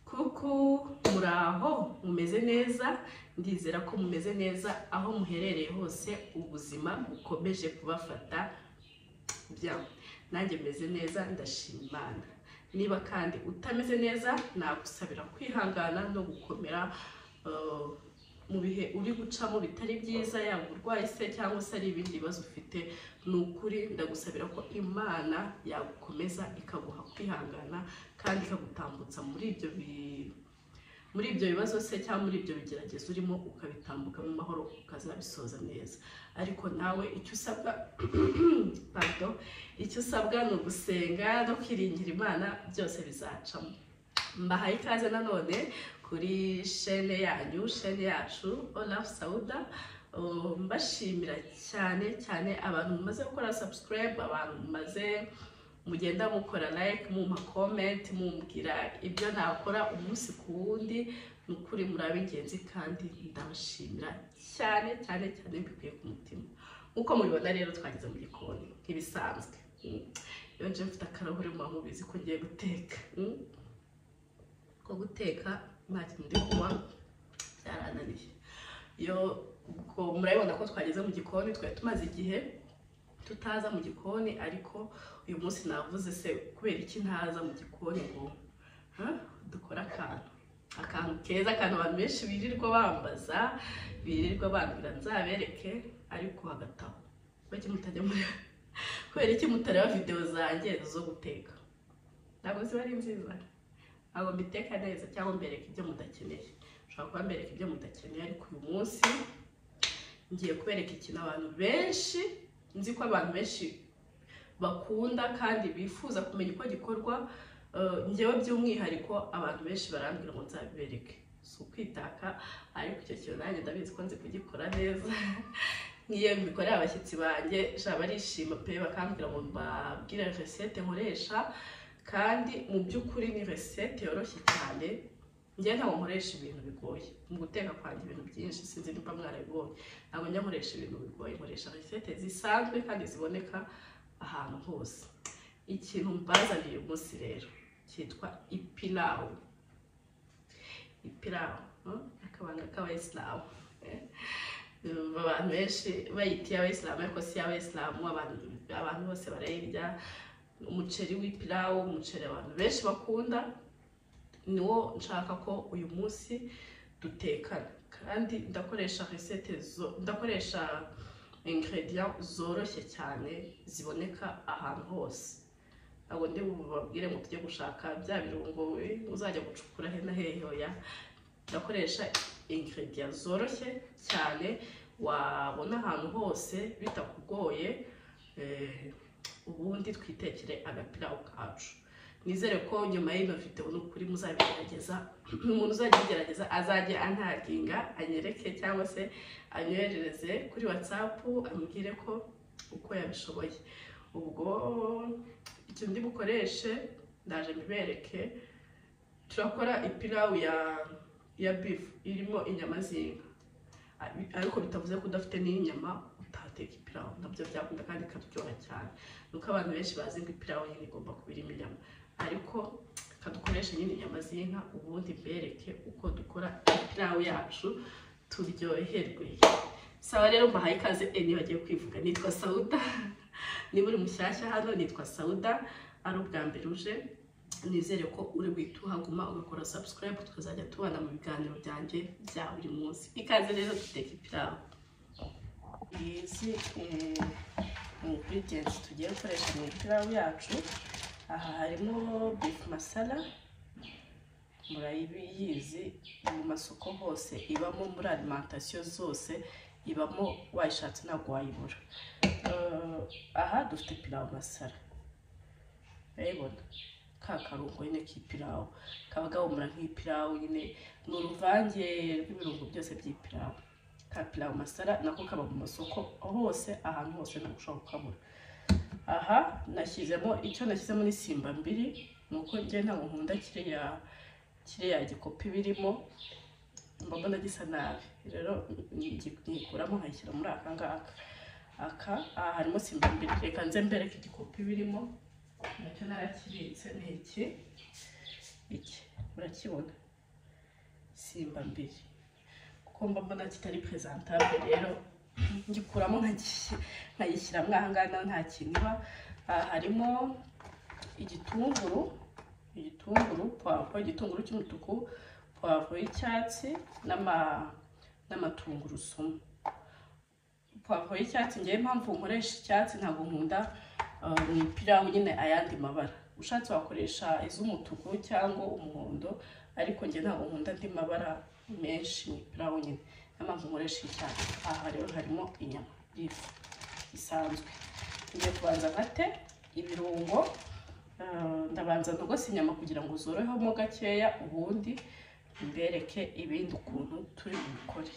kuko muraho mumeze neza ndizera ko mumeze neza aho muherereye hose ubuzima bukomeje kubafata byabo nanjye meze neza ndashima Imana niba kandi utameze neza nagusabira kwihangana no gukomera eh, mu bihe uri gucamo bitari byiza yaba uburwayi se cyangwa se ari ibindi bibazo ufite ni ukuri ndagusabira ko imana yagukomeza ikaguha kwihangana kandi ikagutambutsa muri ibyo bi- muri ibyo bibazo se cyangwa muri ibyo bigeragezo urimo ukabitambuka mu mahoro ukazabisoza neza ariko nawe icyo usabwa pardon, icyo usabwa ni ugusenga no kwiringira imana byose bizacamo mbahaye ikaze nanone kuri shene yanyu shene yacu olaf sauda Uh, mbashimira cyane cyane abantu mumaze gukora subscribe abantu mumaze mugenda mukora like mumpa comment mumbwira ibyo nakora umunsi ku wundi ni ukuri muri ab'ingenzi kandi ndabashimira cyane cyane cyane mbikuye ku mutima nk'uko mubibona rero twageze mu gikoni nk'ibisanzwe Mm. iyo nje mfite akarahuri muba mubizi ko ngiye guteka Mm. ko guteka nta kintu ndi kunywa byarananiye iyo ubwo murabibona ko twageze mu gikoni twari tumaze igihe tutaza mu gikoni ariko uyu munsi navuze se kubera iki ntaza mu gikoni ngo ha, dukore akantu akantu keza akantu abantu benshi birirwa bambaza birirwa bambwira nzabereke ariko hagataho kubera iki mutajya muri kubera iki mutareba videwo zanjye zo guteka ntabwo ziba ari nziza ntabwo mbiteka neza cyangwa mbereka ibyo mudakeneye ushobora kuba mbereka ibyo mudakeneye ariko uyu munsi ngiye kubereka ikintu abantu benshi nzi ko abantu benshi bakunda kandi bifuza kumenya uko gikorwa eh, njyewe by'umwihariko abantu benshi barambwira ngo nzabibereke si ukwitaka ariko icyo kintu nanjye ndabizi ko nzi kugikora neza nk'iyo mbikorera abashyitsi banjye sha barishima pe bakambwira ngo mbabwire resete nkoresha kandi mu by'ukuri ni resete yoroshye cyane njye ntabwo nkoresha ibintu bigoye mu guteka kwanjye ibintu byinshi sinzi nimba mwarabibonye ntabwo njya nkoresha ibintu bigoye nkoresha resete zisanzwe kandi ziboneka ahantu hose ikintu mbazaniye uyu munsi rero cyitwa ipirawu ipirawu hmm? akabanga k'abayisilamu eh? abantu benshi bayita iy'abayisilamu ariko si iy'abayisilamu abantu abantu bose barayirya umuceri w'ipirawu umuceri abantu benshi bakunda niwo nshaka ko uyu munsi dutekana kandi ndakoresha resete zo ndakoresha ingredient zoroshye cyane ziboneka ahantu hose ntabwo ndi bubabwire ngo tujye gushaka bya birungo eh, uzajya gucukura he na hehe oya ndakoresha ingredient zoroshye cyane wabona ahantu hose bitakugoye eh, ubundi twitekere agapirawu kacu nizere ko nyuma y'ino video ni ukuri muzabigerageza umuntu uzajya abigerageza azajya antaginga anyereke cyangwa se anyoherereze kuri whatsapp amubwire ko uko yabishoboye ubwo icyo ndi bukoreshe ndaje mbibereke turakora ipirawu ya ya beef irimo inyama z'inka Ari- ariko bitavuze ko udafite n'inyama utateka ipirawu nabyo byakunda kandi ikaryoha cyane nuko abantu benshi bazi ngo ipirawu nyine igomba kuba irimo inyama ariko reka dukoreshe nyine inyama z'inka ubundi mbereke uko dukora ipirawu yacu turyoherwe sawa rero mbahaye ikaze eni bagiye kwivuga nitwa sauda niba uri mushyashya hano nitwa sauda ari ubwa mbere uje nizere ko uri buhite uhaguma ugakora subscribe tukazajya tubana mu biganiro byanjye bya buri munsi ikaze rero duteka ipirawu izi eh, ingredients tugiye gukoresha mu ipirawu yacu aha harimo beef masala murayibizi mu masoko hose ibamo muri alimentation zose ibamo wayishatse ntabwo wayibura Eh, aha dufite pirawu masara urayibona ka karungo nyine k'ipirawu kaba gahumura nk'ipirawu nyine ni uruvange rw'ibirungo byose by'ipirawu ka pirawu masara nako kaba mu masoko hose ahantu hose ntabwo ushobora kukabura aha nashyizemo icyo nashyizemo ni simba mbiri ni uko njye ntabwo nkunda kiriya kiriya gikopi birimo mba mbona gisa nabi rero nyikuramo nkayishyira muri aka ngaka aka aha harimo simba mbiri reka nze mbereke igikopi birimo nacyo narakibitse ni iki iki murakibona simba mbere kuko mba mbona kitari presentabule rero ngikuramo nkagi- nkayishyiramo aha ngaha naho nta kintu iba aha harimo igitunguru igitunguru puwavuro igitunguru cy'umutuku puwavuro y'icyatsi n'ama- n'amatungurusumu pavuro y'icyatsi ngewe impamvu nkoresha icyatsi ntabwo nkunda uh, mu pilawu nyine ayandi mabara ushatse wakoresha iz'umutuku cyangwa umuhondo ariko ngewe ntabwo nkunda andi mabara menshi mu pilawu nyine niyo mpamvu nkoresha icyatsi aha rero harimo inyama y'ifi isanzwe ngiye kubanza ngate ibirungo uh, ndabanza ndogose inyama kugira ngo zorohemo gakeya ubundi mbereke ibindi ukuntu turi bukore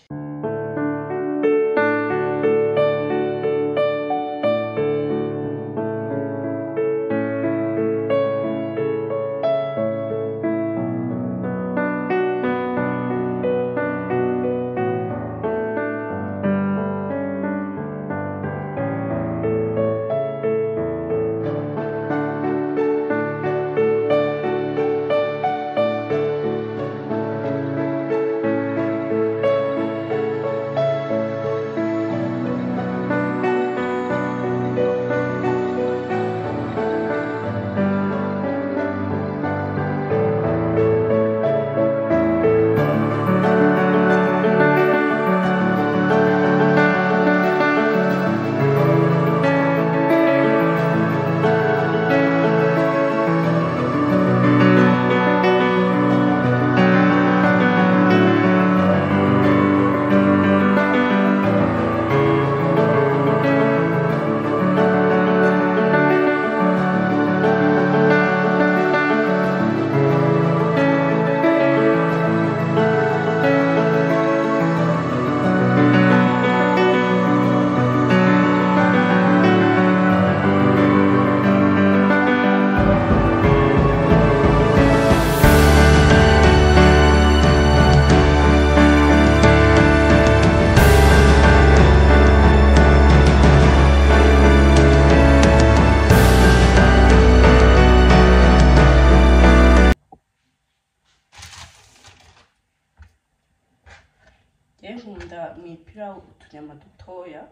njyewe nkunda mu ipirawu utunyama dutoya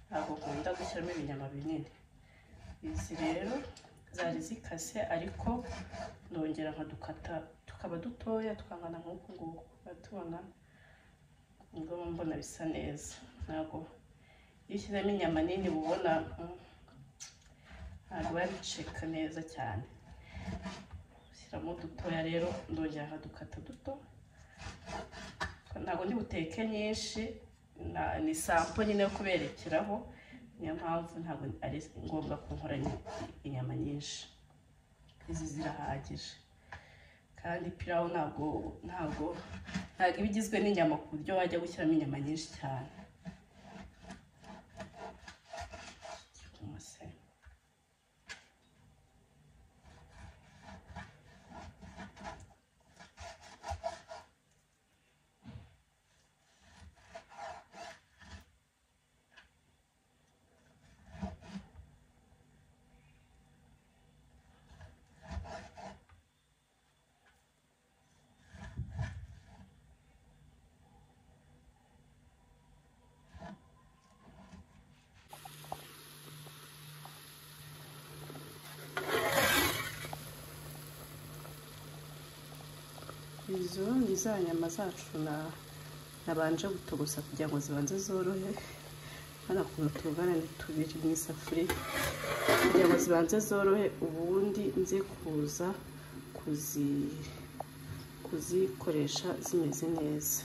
ntabwo nkunda gushyiramo ibinyama binini izi rero zari zikase ariko ndongera nkadukata tukaba dutoya tukangana nk'uku nguku uratubona ubwo mba mbona bisa neza ntabwo iyo ushyizemo inyama nini uba ubona mm, ntabwo bariceka neza cyane ushyiramo dutoya rero ndongera nkadukata duto ntabwo ndi buteke nyinshi na- ni sampo nyine yo kuberekeraho niyo mpamvu ntabwo ari ngombwa ko nkora ni- inyama nyinshi izi zirahagije kandi pirawu ntabwo ntabwo ntabwo iba igizwe n'inyama ku buryo wajya gushyiramo inyama nyinshi cyane Umuse. izo ni za nyama zacu na nabanje gutogosa kugira ngo zibanze zorohe hano ukuntu tungana ni tubiri mu isafuriya kugira ngo zibanze zorohe ubundi nze kuza kuzi kuzikoresha zimeze neza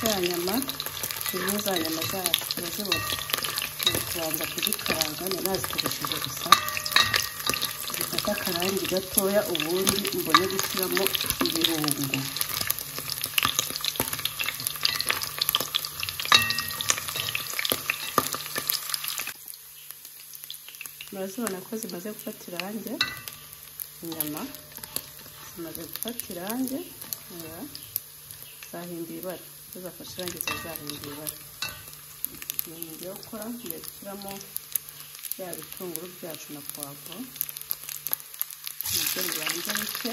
za nyama zimwe za nyama zacu turazibona turi kubanza kuzikaranga narazitogosheje gusa mfate akarangi gatoya ubundi mbone gushyiramo ibirungo murazibona ko zimaze gufata irangi inyama zimaze gufata irangi zahinduye ibara zo zafashe irangi ziba zahinduye ibara ni ibintu yo gukora ngiye gushyiramo bya bitunguru byacu na puwavuro nabyo bibanza bike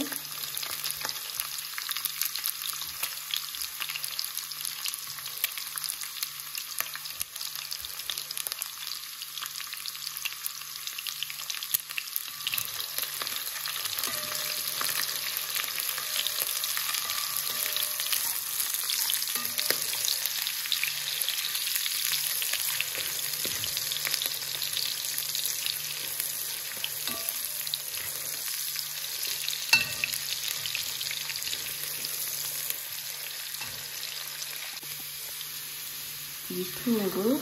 ibitunguru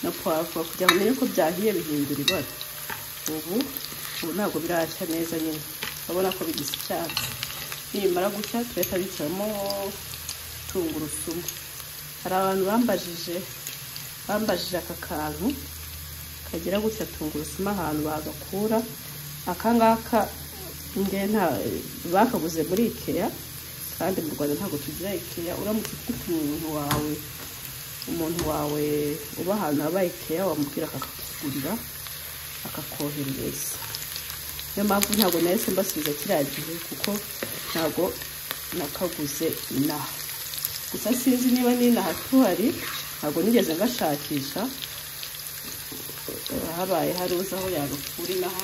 na puwavuro kugira ngo umenye ko byahiye bihindura ibara ubu ubu ntabwo birashya neza nyine urabona ko bigisa icyatsi nibimara gucya tugahita bishyiramo tungurusumu hari abantu bambajije bambajije aka kantu kagira gutya tungurusumu ahantu bagakura aka ngaka nta bakaguze muri ikeya kandi mu rwanda ntabwo tugira ikeya uramutse ufite umuntu wawe umuntu wawe uba ahantu haba ikeya wamubwira akakugurira akakoherereza niyo mpamvu ntabwo nahise mbasubiza kiriya gihe kuko ntabwo nakaguze inaha gusa sinzi niba n'inaha tuhari ntabwo nigeze ngashakisha habaye hari uzi aho yagakura inaha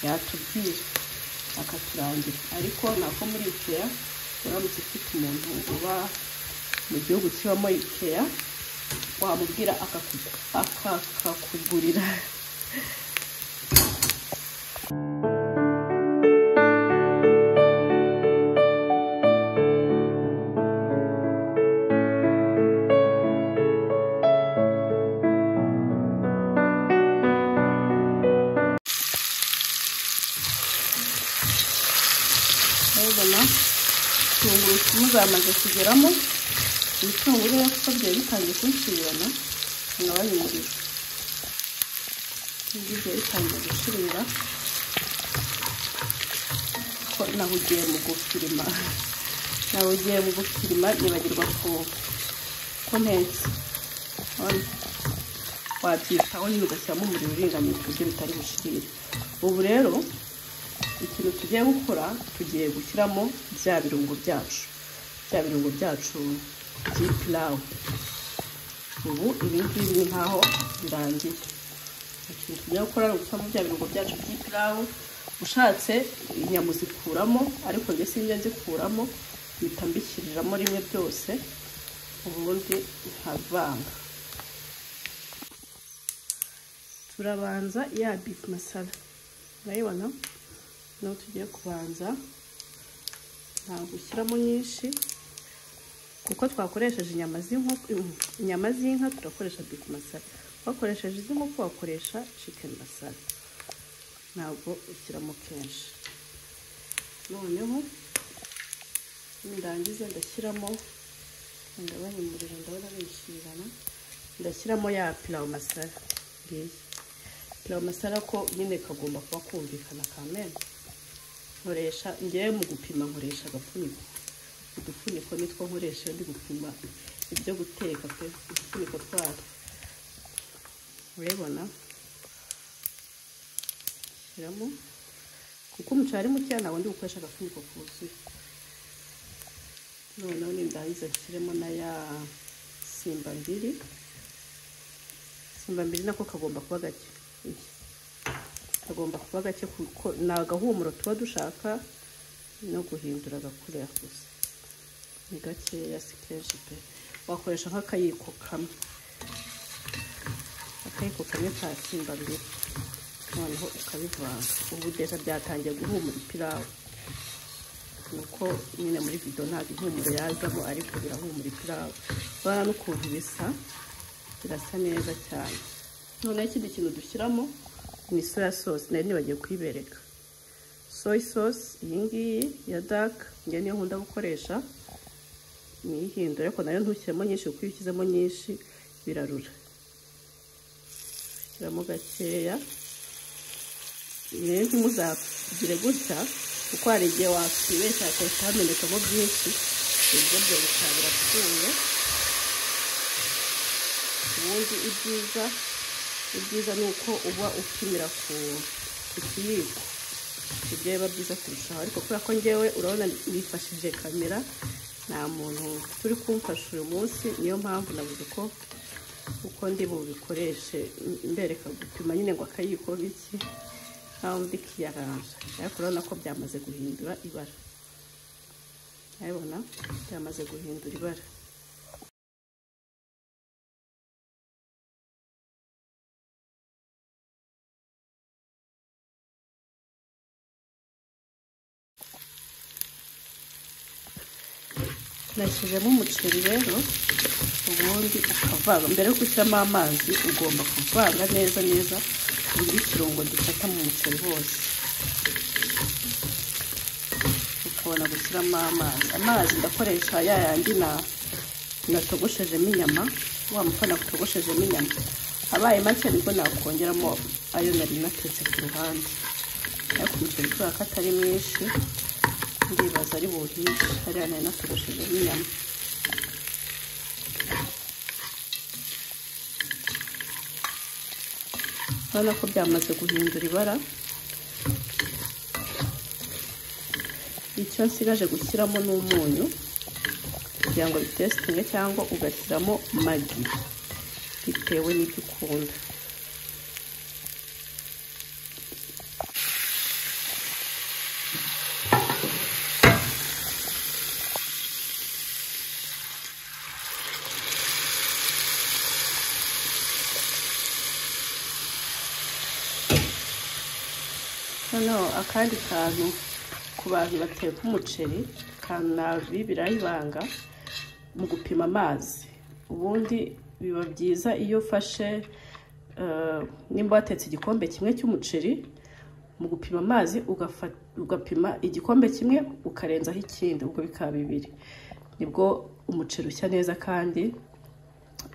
yatubwira akaturangira ariko ntabwo muri ikeya uramutse ufite umuntu uba mu gihugu kibamo ikeya wamubwira akakugurira murabibona tungurusumu zamaze kugeramo ibitunguru rero kuko byari bitangiye kuncirana nkabanya umuriro ibyo byari bitangiye gucurira ko nahugiye mu gufirima nahugiye mu gufirima nibagirwa ku komensi wabyitaho nyine ugashyiramo umuriro uringaniye ku buryo bitari bucirire ubu rero ikintu tugiye gukora tugiye gushyiramo bya birungo byacu bya birungo byacu by'ipirawu ubu ibi ngibi ni nkaho birangiye ikintu tugiye gukora ni ugushyiramo bya birungo byacu by'ipirawu ushatse inyama uzikuramo ariko njye sinjya nzikuramo mpita mbishyiriramo rimwe byose ubundi nkavanga turabanza ya bifu masara urayibona niho tugiye kubanza ntabwo ushyiramo nyinshi kuko twakoresheje inyama z'inkoko inyama z'inka turakoresha bifu masara wakoresheje iz'inkoko wakoresha cikeni masara ntabwo ushyiramo kenshi noneho nirangiza ndashyiramo ndabona umuriro ndabona bishirana ndashyiramo ya pirawu masara ngiyi pirawu masara ko nyine kagomba kuba kumvikana kamena nkoresha ngewe mu gupima nkoresha agapfunyiko udufuniko nitwo nkoresha iyo ndi gupima ibyo guteka pe udufuniko twatwo urabibona shyiramo kuko umuceri ari mukeya ntabwo ndi gukoresha agafuniko kuzuye noneho nindangiza nshyiremo na ya simba mbiri simba mbiri nako kagomba kuba gake kagomba kuba gake kuko ni agahumuro tuba dushaka no guhindura agakurira gusa ni gakeya si kenshi pe wakoresha nk'akayiko kamwe akayiko kamwe ka simba mbere noneho ukabivanga ubu deza byatangiye guhumura ipirawu nuko nyine muri vido ntabwo ihumuro yazamo ariko birahumura ipirawu urabona n'ukuntu bisa birasa neza cyane noneho ikindi kintu dushyiramo ni soya sosi nari nibagiye kuyibereka soy sauce iyi ngiyi ya dark ngewe niyo nkunda gukoresha niyihindura ariko nayo ntushyiremo nyinshi kuko iyo ushyizemo nyinshi birarura shyiramo gakeya rero ntimuzagire gutya kuko hari igihe wakwibeshya hakahita hamenekamo byinshi ibyo byo bikaba birapfuye ubundi ibyiza ibyiza ni uko uba upimira ku ku kiyiko ibyo biba byiza kurushaho ariko kubera ko ngewe urabona nifashishije kamera nta muntu turi kumfasha uyu munsi niyo mpamvu nabuze ko uko ndi bubikoreshe mbereka gupima nyine ngo akayiko biki nkaho ndi kiyaranja ariko urabona ko byamaze guhindura ibara urabona byamaze guhindura ibara nashyizemo umuceri rero ubundi ukavanga mbere yo gushyiramo amazi ugomba kuvanga neza neza buri kirungo gifata mu muceri hose ukabona gushyiramo amazi amazi ndakoresha ya yandi natogoshejemo inyama wa mufana utogoshejemo inyama abaye make nibwo nakongeramo ayo nari natetse ku ruhande ariko umuceri kubera ko atari mwinshi ndibaza ari buhiye hariya nari natoroshejeho inyama urabona ko byamaze guhindura ibara icyo nsigaje gushyiramo ni umunyu kugira ngo bitesitinge cyangwa ugashyiramo magi bitewe n'ibyo ukunda noneho akandi kantu ku bantu bateka umuceri kanabi birayibanga mu gupima amazi ubundi biba byiza iyo ufashe nimba watetse igikombe kimwe cy'umuceri mu gupima amazi ugapima igikombe kimwe ukarenzaho ikindi ubwo bikaba bibiri nibwo umuceri ushya neza kandi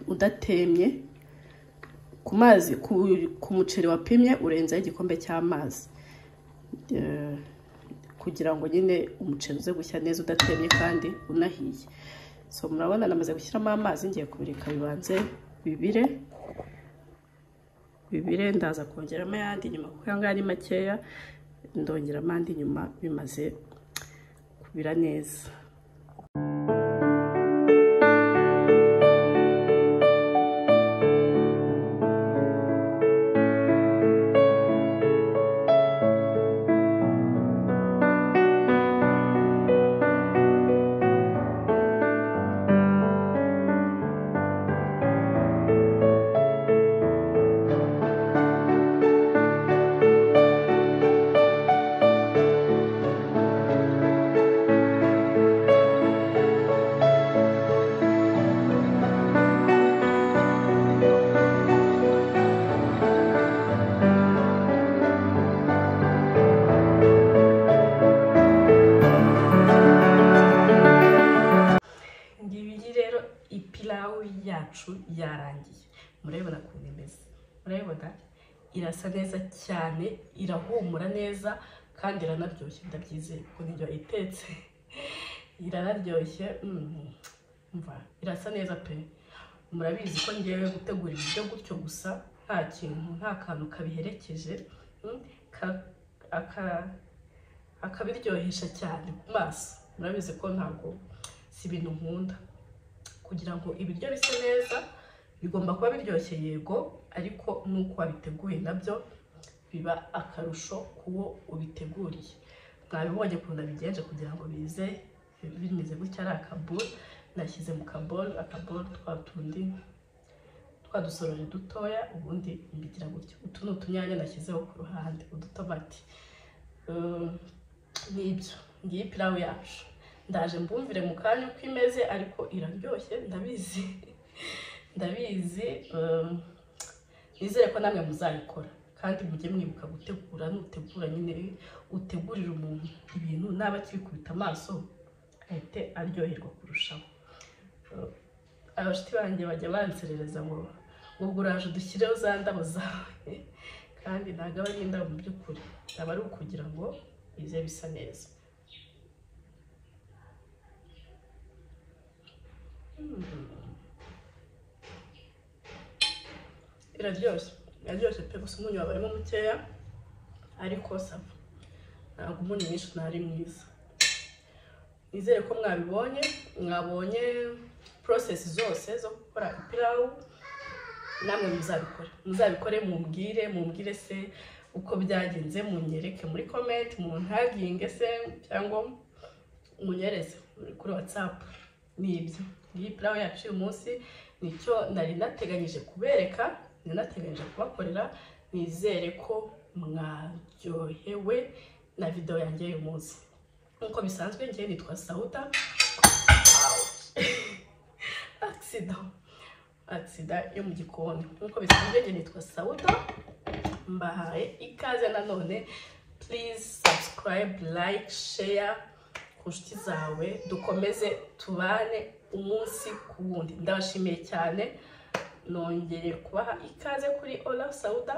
udatemye ku mazi ku muceri wapimye urenzaho igikombe cy'amazi kugira ngo nyine umuceri uze gushya neza udatemye kandi unahiye so murabona namaze gushyiramo amazi ngiye kubireka bibanze bibire bibire ndaza kongeramo ayandi nyuma kuko aya ngaya ari makeya ndongeramo andi nyuma bimaze kubira neza yacu yarangiye murabibona ukuntu imeze murabibona irasa neza cyane irahumura neza kandi iranaryoshye ndabyizeye kuko nibyo itetse iranaryoshye irasa neza pe murabizi ko ngewe gutegura ibiryo gutyo gusa nta kintu nta kantu kabiherekeje akabiryohesha cyane ku maso murabizi ko ntabwo si ibintu nkunda kugira ngo ibiryo bise neza bigomba kuba biryoshye yego ariko n'uko wabiteguye nabyo biba akarusho k'uwo ubiteguriye mwabibonye ukuntu abigenje kugira ngo bize bimeze gutya ari akaboro nashyize mu kaboro akaboro twa tundi twa dusorori dutoya ubundi mbigira gutya utu ni utunyanya nashyizeho ku ruhande udutomati n'ibyo ngiyi pirawu yacu ndaje mbumvire mu kanya uko imeze ariko iraryoshye ndabizi ndabizi nizere ko namwe muzayikora kandi mujye mwibuka gutegura nutegura nyine utegurira umuntu ibintu naba akibikubita amaso ahite aryoherwa kurushaho Eh, abashuti banjye bajya banserereza ngo ngo guraje udushyireho za ndabo zawe kandi ntabwo aba ari indabo mu by'ukuri aba ari ukugira ngo bize bisa neza iraryoshye iraryoshye pe gusa umunyu wabarimo mukeya ariko sava ntabwo umunyu mwinshi ntari mwiza nizere ko mwabibonye mwabonye porosesi zose zo gukora ipirawu namwe muzabikore muzabikore mumbwire mumbwire se uko byagenze munyereke muri komenti muntaginge se cyangwa munyereze kuri watsapu ni ibyo iyi pirawu yacu uyu munsi nicyo nari nateganyije kubereka nari nateganyije kubakorera nizere ko mwaryohewe na videwo yanjye uyu munsi nk'uko bisanzwe njye nitwa sawuta agisida agisida yo mu gikoni nk'uko bisanzwe njye nitwa sawuta mbahaye ikaze nanone purize sabusikarayibe layike sheya ku nshuti zawe dukomeze tubane umunsi ku wundi ndabashimiye cyane nongeye kubaha ikaze kuri ola sawuda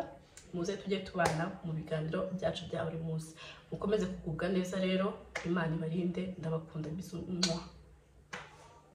muze tujye tubana mu biganiro byacu bya buri munsi mukomeze kugubwa neza rero imana ibarinde ndabakunda bizu mwah.